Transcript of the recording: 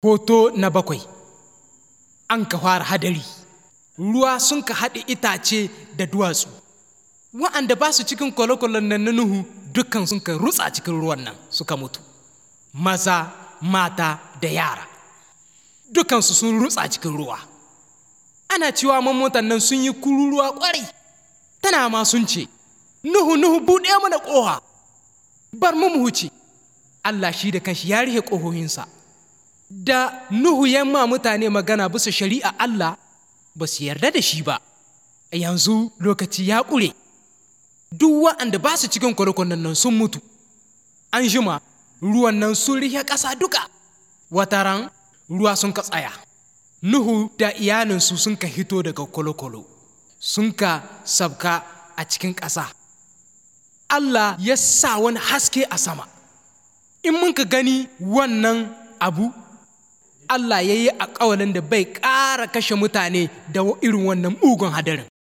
Hoto na bakwai An ka fara hadari, ruwa sun ka haɗe itace da duwatsu, wa'anda ba su cikin kwale-kwalen nan na Nuhu dukkan sun ka rutsa cikin ruwan nan suka mutu, maza, mata da yara, dukansu sun rutsa cikin ruwa. Ana cewa mamotan nan sun yi kururuwa ƙwarai, tana ma sun ce, Nuhu, Nuhu buɗe mana ƙoha, bar mu mu wuce. Allah shi da kanshi ya rihe ƙohohinsa. Da Nuhu ya ma mutane magana bisa shari'a Allah ba su yarda da shi ba, yanzu lokaci ya ƙure, duk wa'anda ba su cikin kwale nan sun mutu, an jima ruwan nan sun rihe ƙasa duka, wataran ruwa sun ka tsaya. Nuhu da iyalinsu sun ka hito daga kwale sun ka sabka a cikin ƙasa. Allah ya sa wani haske a sama. In mun ka gani wannan abu, Allah ya yi a da bai ƙara kashe mutane da irin wannan mugun hadarin.